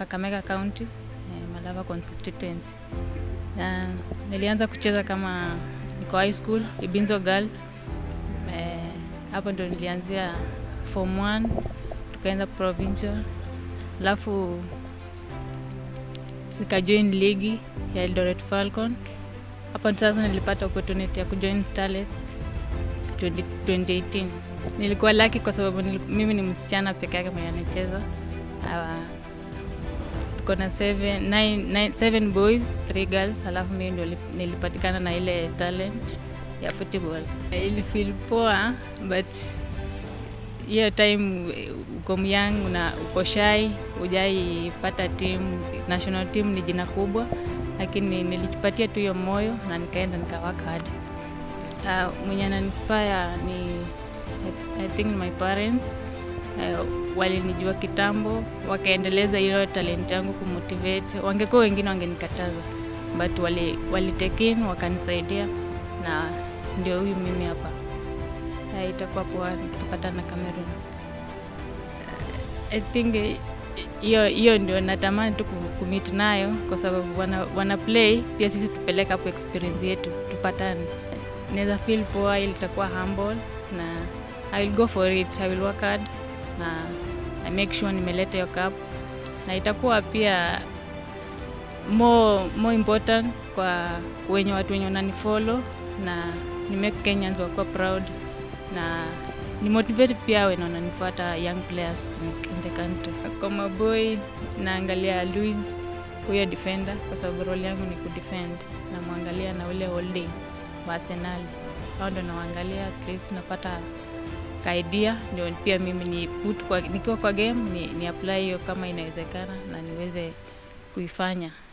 Kakamega County, eh, Malava constituency. Na nilianza kucheza kama niko high school, Ibinzo Girls. Eh, hapo ndo nilianzia form 1 tukaenda provincial, alafu nikajoin ligi ya Eldoret Falcon. Hapo sasa nilipata opportunity ya kujoin Starlets 20, 2018. Nilikuwa lucky kwa sababu nil, mimi ni msichana peke yake mwenye anacheza. Uh, tuko na seven, nine, nine, seven boys, three girls, alafu mimi ndio nilipatikana na ile talent ya football. Ili feel poa but hiyo time uko myang una uko shy, hujaipata team, national team ni jina kubwa, lakini nilijipatia tu hiyo moyo na nikaenda nikawaka hard. Uh, mwenye ananispire ni I think my parents uh, walinijua kitambo, wakaendeleza hiyo talent yangu kumotivate. Wangekuwa wengine wangenikataza, but wali, wali take in wakanisaidia, na ndio huyu mimi hapa. Uh, itakuwa poa tukipatana Cameroon. Uh, I think hiyo hiyo ndio natamani tu kumit nayo, kwa sababu wana, wana play pia sisi tupeleke hapo experience yetu tupatane. Naweza feel poa, ili itakuwa humble na I will go for it. I will work hard na I make sure nimeleta hiyo cup na itakuwa pia more, more important kwa wenye watu wenye wananifollow na ni make Kenyans wakuwa proud na ni motivate pia wenye wananifuata young players in the country. Kwa maboy naangalia Luis huyo defender, kwa sababu role yangu ni kudefend, namwangalia na ule holding wa Arsenal, hao ndo nawaangalia, at least napata kaidia ndio pia mimi ni put kwa, nikiwa kwa game ni, ni apply hiyo kama inawezekana na niweze kuifanya.